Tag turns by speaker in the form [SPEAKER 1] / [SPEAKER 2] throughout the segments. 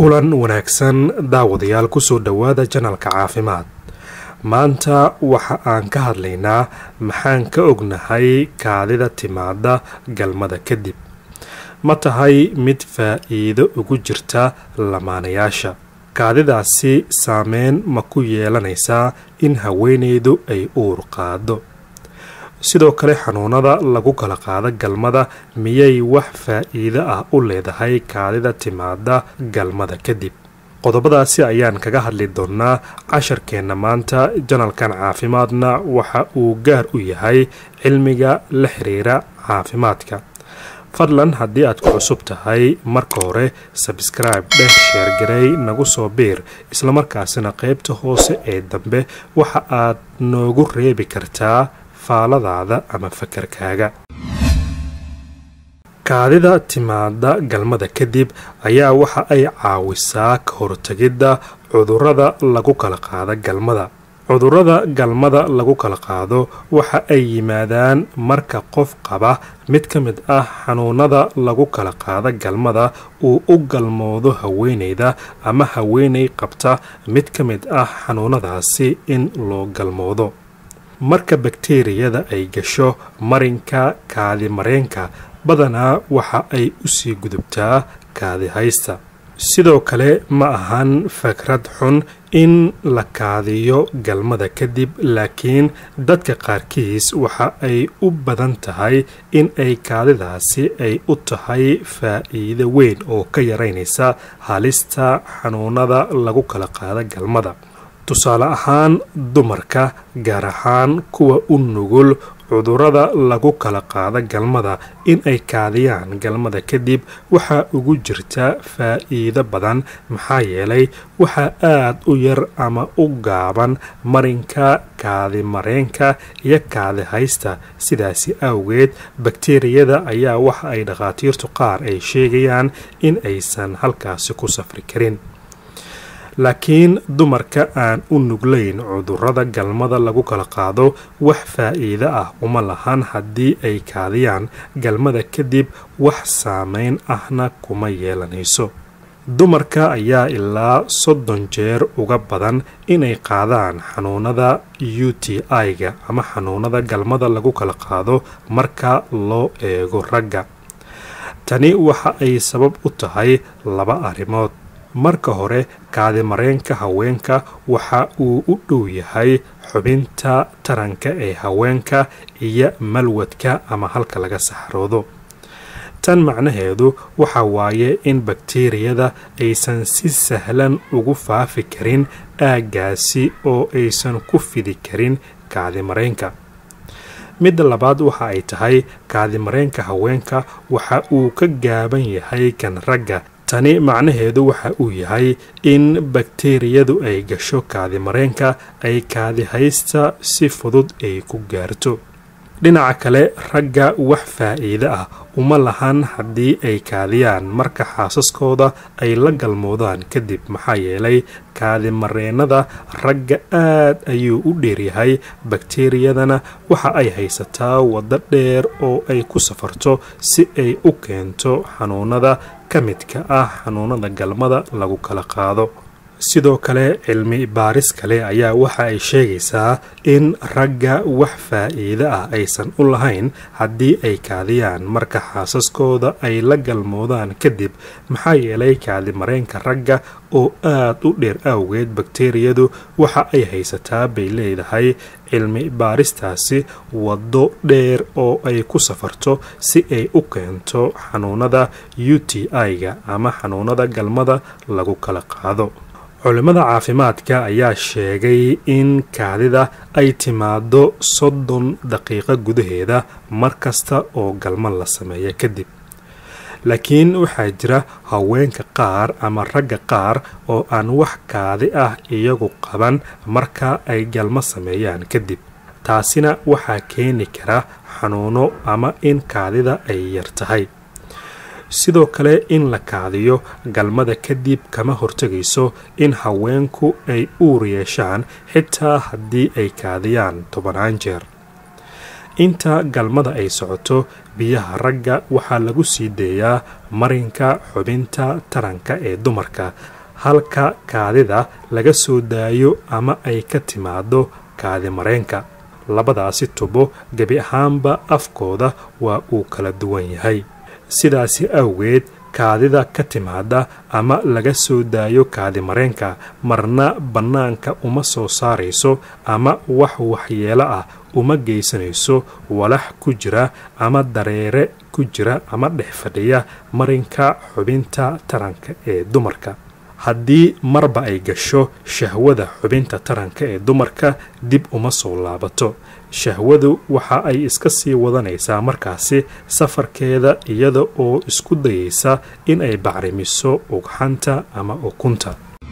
[SPEAKER 1] kulan wanaagsan daawadayaal kusoo dhowaada janalka caafimaad maanta waxa aan ka hadlaynaa maxaan ka ognahay kaadida timaada galmada kadib ma tahay mid faa-iido ugu jirta lamaanayaasha kaadidaasi saameyn ma ku yeelanaysaa in haweeneydu ay uur qaado sidoo kale xanuunada lagu kala qaado galmada miyay wax faa-iido ah u leedahay kaadida timaada galmada kadib qodobadaasi ayaan kaga hadli doonaa casharkeenna maanta janalkan caafimaadna waxa uu gaar u yahay cilmiga la xiriira caafimaadka fadlan haddii aad ku cusub tahay marka hore sabscribe dheh sheergarey nagu soo biir islamarkaasina qeybta hoose ee dambe waxa aad noogu reebi kartaa faaladaada ama fakarkaaga kaadida timaada galmada kadib ayaa waxa ay caawisaa ka hortagidda cudurada lagu kala qaado galmada cudurada galmada lagu kala qaado waxa ay yimaadaan marka qof qaba mid ka mid ah xanuunada lagu kala qaado galmada uu u galmoodo haweeneyda ama haweeney qabta mid ka mid ah xanuunadaasi in loo galmoodo marka bakteriyada ay gasho marinka kaadi mareenka badanaa waxa ay usii gudubtaa kaadi haysta sidoo kale ma ahan fakrad xun in la kaadiyo galmada kadib laakiin dadka qaarkiis waxa ay u badan tahay in ay kaadidaasi ay u tahay faa-iido weyn oo ka yaraynaysa halista xanuunada lagu kala qaado galmada tusaale ahaan dumarka gaar ahaan kuwa u nugul cudurada lagu kala qaado galmada in ay kaadiyaan galmada kadib waxaa ugu jirta faa-iido badan maxaa yeelay waxaa aad u yar ama u gaaban marinka kaadi mareenka iyo kaadi haysta sidaasi awgeed bakteriyada ayaa waxa ay dhakhaatiirtu qaar ay sheegayaan in aysan halkaasi ku safri karin laakiin dumarka aan u nuglayn cudurada galmada lagu kala qaado wax faa-iido ah uma lahan haddii ay kaadiyaan galmada kadib wax saameyn ahna kuma yeelanayso dumarka ayaa ilaa soddon jeer uga badan inay qaadaan xanuunada u t i-ga ama xanuunada galmada lagu kala qaado marka loo eego ragga tani waxa ay sabab u tahay laba arrimood marka hore kaadi mareenka haweenka waxa uu u dhow yahay xubinta taranka ee haweenka iyo malwadka ama halka laga saxroodo tan macnaheedu waxa waaye in bakteriyada aysan si sahlan ugu faafi karin aaggaasi oo aysan ku fidi karin kaadi mareenka midda labaad waxa ay tahay kaadi mareenka haweenka waxa uu ka gaaban yahay kan ragga tani macnaheedu waxa uu yahay in bakteriyadu ay gasho kaadi mareenka ay kaadi haysta si fudud ay ku gaarto dhinaca kale ragga wax faa-iide ah uma lahan haddii ay kaadiyaan marka xaasaskooda ay la galmoodaan kadib maxaa yeelay kaadi mareenada ragga aad ayuu u dheeryahay bakteriyadana waxa ay haysataa waddo dheer oo ay ku safarto si ay u keento xanuunada ka midka ah xanuunada galmada lagu kala qaado sidoo kale cilmi baaris kale ayaa waxa ay sheegaysaa in ragga wax faa-iide ah aysan u lahayn haddii ay kaadiyaan marka xaasaskooda ay la galmoodaan kadib maxaa yeelay kaadi mareenka ragga oo aad u dheer awgeed bakteriyadu waxa ay haysataa bay leedahay cilmi baaristaasi waddo dheer oo ay ku safarto si ay u keento xanuunada u t i-ga ama xanuunada galmada lagu kala qaado culimmada caafimaadka ayaa sheegay in kaadida ay timaado soddon daqiiqo gudaheeda mar kasta oo galmo la sameeya kadib laakiin waxaa jira haweenka qaar ama ragga qaar oo aan wax kaadi ah iyagu qaban marka ay galmo sameeyaan kadib taasina waxaa keeni kara xanuuno ama in kaadida ay yar tahay sidoo kale in la kaadiyo galmada kadib kama hortegayso in haweenku ay uur yeeshaan xitaa haddii ay kaadiyaan tobanaan jeer inta galmada ay socoto biyaha ragga waxaa lagu sii deeyaa marinka xubinta taranka ee dumarka halka kaadida laga soo daayo ama ay ka timaado kaadi mareenka labadaasi tubo gebi ahaanba afkooda waa uu kala duwan yahay sidaasi awgeed kaadida ka timaada ama laga soo daayo kaadi mareenka marna bannaanka uma soo saarayso ama wax waxyeelo ah uma geysanayso walax ku jira ama dareere ku jira ama dhex fadhiya marinka xubinta taranka ee dumarka haddii marba ay gasho shahwada xubinta taranka ee dumarka dib uma soo laabato shahwadu waxa ay iska sii wadanaysaa markaasi safarkeeda iyada oo isku dayaysa in ay bacrimiso ugxanta ama ukunta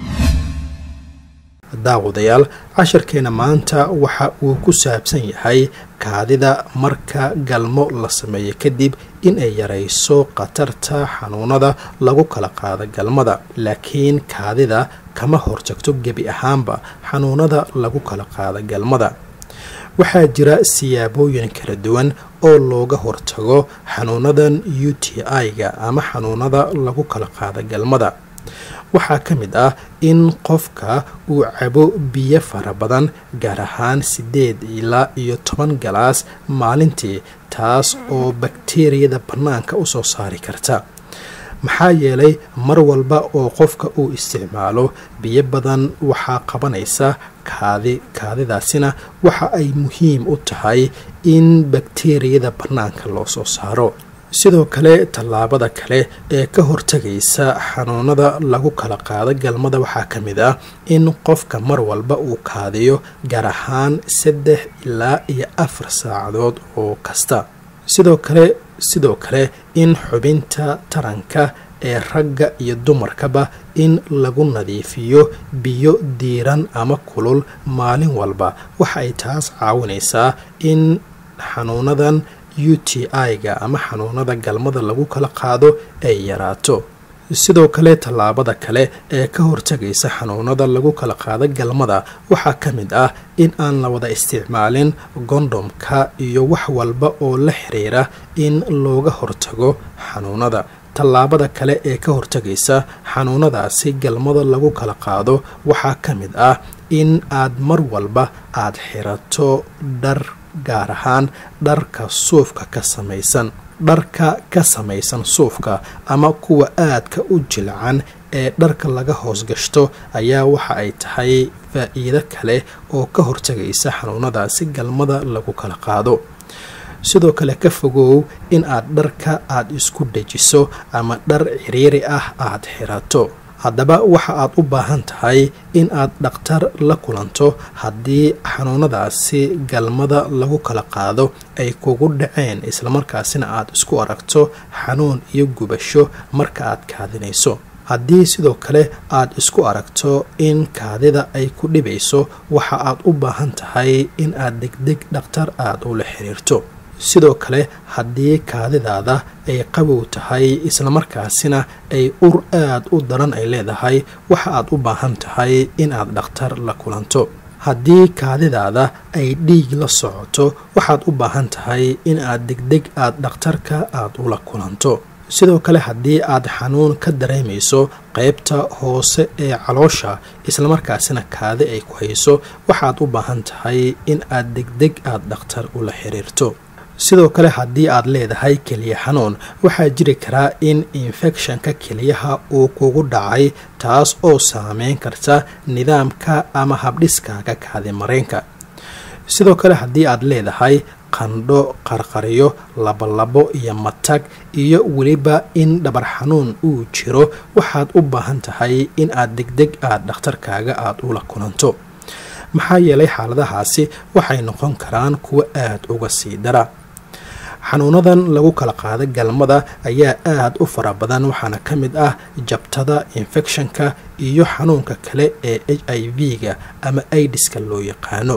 [SPEAKER 2] daawadayaal casharkeena maanta waxa uu ku saabsan yahay kaadida marka galmo la sameeyo kadib in ay yarayso khatarta xanuunada lagu kala qaado galmada laakiin kaadida kama hortagto gebi ahaanba xanuunada lagu kala qaado galmada waxaa jira siyaabooyin kala duwan oo looga hortago xanuunadan u t i-ga ama xanuunada lagu kala qaado galmada waxaa ka mid ah in qofka uu cabo biyo fara badan gaar ahaan siddeed ilaa iyo toban galaas maalintii taas oo bakteriyada bannaanka u soo saari karta maxaa yeelay mar walba oo qofka uu isticmaalo biyo badan waxaa qabanaysa kaadi kaadidaasina waxa ay muhiim u tahay in bakteriyada bannaanka loo soo saaro sidoo kale tallaabada kale ee ka hortagaysa xanuunada lagu kala qaado galmada waxaa ka mid ah in qofka mar walba uu kaadiyo gaar ahaan saddex ilaa iyo afar saacadood oo kasta sidoo kale sidoo kale in xubinta taranka ee ragga iyo dumarkaba in lagu nadiifiyo biyo diiran ama kulul maalin walba waxa ay taas caawinaysaa in xanuunadan u t i-ga ama xanuunada galmada lagu kala qaado ay yaraato sidoo kale tallaabada kale ee ka hortagaysa xanuunada lagu kala qaado galmada waxaa ka mid ah in aan la wada isticmaalin gondhomka iyo wax walba oo la xiriira in looga hortago xanuunada tallaabada kale ee ka hortagaysa xanuunadaasi galmada lagu kala qaado waxaa ka mid ah in aad mar walba aad xirato dhar gaar ahaan dharka suufka ka samaysan dharka ka samaysan suufka ama kuwa aadka u jilcan ee dharka laga hoos gashto ayaa waxa ay tahay faa-iido kale oo ka hortagaysa xanuunadaasi galmada lagu kala qaado sidoo kale ka fogow in aad dharka aad isku dhejiso ama dhar ciriiri ah aad xirato haddaba waxa aad u baahan tahay in aad dhakhtar la kulanto haddii xanuunadaasi galmada lagu kala qaado ay kugu dhaceen islamarkaasina aad isku aragto xanuun iyo gubasho marka aad kaadinayso haddii sidoo kale aad isku aragto in kaadida ay ku dhibayso waxa aad u baahan tahay in aad degdeg dhakhtar aad ula xiriirto sidoo kale haddii kaadidaada ay qabow tahay islamarkaasina ay ur aad u daran ay leedahay waxa aad u baahan tahay in aad dhakhtar la kulanto haddii kaadidaada ay dhiig la socoto waxaad u baahan tahay in aad degdeg aad dhakhtarka aad ula kulanto sidoo kale haddii aad xanuun ka dareemayso qaybta hoose ee caloosha islamarkaasina kaadi ay ku hayso waxaad u baahan tahay in aad degdeg aad dhakhtar ula xiriirto sidoo kale haddii aad leedahay keliya xanuun waxaa jiri karaa in infekshanka keliyaha uu kugu dhacay taas oo saameyn karta nidaamka ama habdhiskaaga kaadi mareenka sidoo kale haddii aad leedahay qandho qarqariyo labolabo iyo matag iyo weliba in dhabar xanuun uu jiro waxaad u baahan tahay in aad degdeg aad dhakhtarkaaga aad ula kulanto maxaa yeelay xaaladahaasi waxay noqon karaan kuwo aad uga sii dara xanuunadan lagu kala qaada galmada ayaa aad u fara badan waxaana ka mid ah jabtada infekshanka iyo xanuunka kale ee h i v-ga ama aidiska loo yaqaano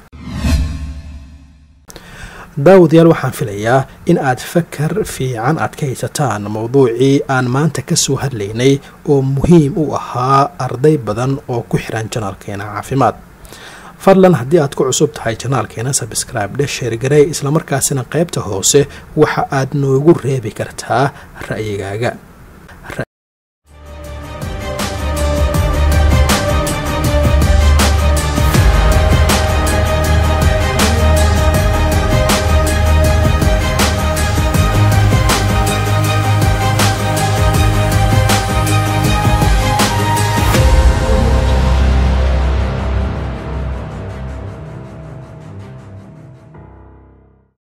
[SPEAKER 2] daawadayaal waxaan filayaa in aad fakar fiican aad ka haysataan mowduucii aan maanta ka soo hadlaynay oo muhiim u ahaa arday badan oo ku xiran janalkeena caafimaad fadlan haddii aad ku cusub tahay janaalkeena sabscribe dhe sheergarey islamarkaasina qaybta hoose waxa aad noogu reebi kartaa ra'yigaaga